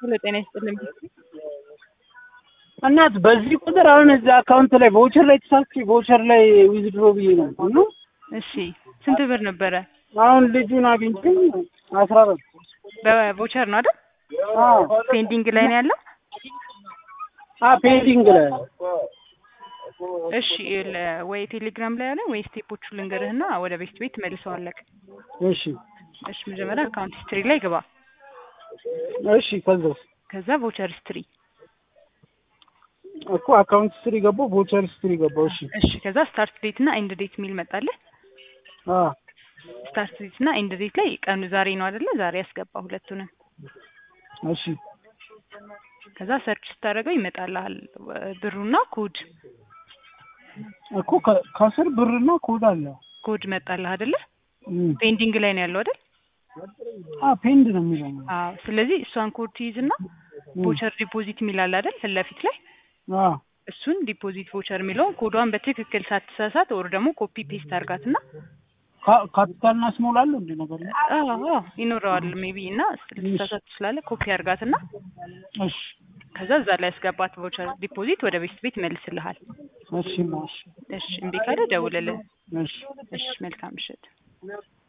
ሄሎ ጤና ይስጥልኝ። እናት በዚህ ቁጥር አሁን እዚህ አካውንት ላይ ቮቸር ላይ ተሳትፊ ቮቸር ላይ ዊዝድሮ ብዬ ነው እና እሺ ስንት ብር ነበረ? አሁን ልጁን አግኝቼ አስራ አራት በቮቸር ነው አይደል? አዎ ፔንዲንግ ላይ ነው ያለው። አ ፔንዲንግ ላይ እሺ ለ- ወይ ቴሌግራም ላይ ያለ ወይ ስቴፖቹ ልንገርህና ወደ ቤት ቤት መልሰዋለክ። እሺ እሺ መጀመሪያ አካውንት ሂስትሪ ላይ ግባ። እሺ ከዛስ ከዛ ቮቸር ሂስትሪ እኮ አካውንት ስትሪ ገባው ቮቸር ስትሪ ገባው እሺ እሺ ከዛ ስታርት ዴት እና ኤንድ ዴት የሚል መጣልህ። አ ስታርት ዴት እና ኤንድ ዴት ላይ ቀኑ ዛሬ ነው አይደለ? ዛሬ ያስገባ ሁለቱንም። እሺ ከዛ ሰርች ስታደርገው ይመጣልሃል ብሩና ኮድ እኮ ከ- ከስር ብርና ኮድ አለ ኮድ መጣልህ አይደለ? እም። ፔንዲንግ ላይ ነው ያለው አይደል? አ ፔንድ ነው የሚለው አዎ። ስለዚህ እሷን ኮድ ትይዝና ቮቸር ዲፖዚት የሚላል አይደል? ፊት ለፊት ላይ አ እሱን ዲፖዚት ቮቸር የሚለውን ኮዷን በትክክል ሳትሳሳት ኦር ደግሞ ኮፒ ፔስት አድርጋትና ካ- ካፒታልና ስሞል አለው እንደ ነገር ነው አዎ አዎ ይኖረዋል ሜቢ እና ልትሳሳት ትችላለህ። ኮፒ አድርጋትና እሺ ከዛ እዛ ላይ ያስገባት ቮቸር ዲፖዚት ወደ ቤት ቤት መልስልሃል። እሺ ማሽ እሺ እምቢ ካለ ደውልልን። እሺ እሺ መልካም ምሽት።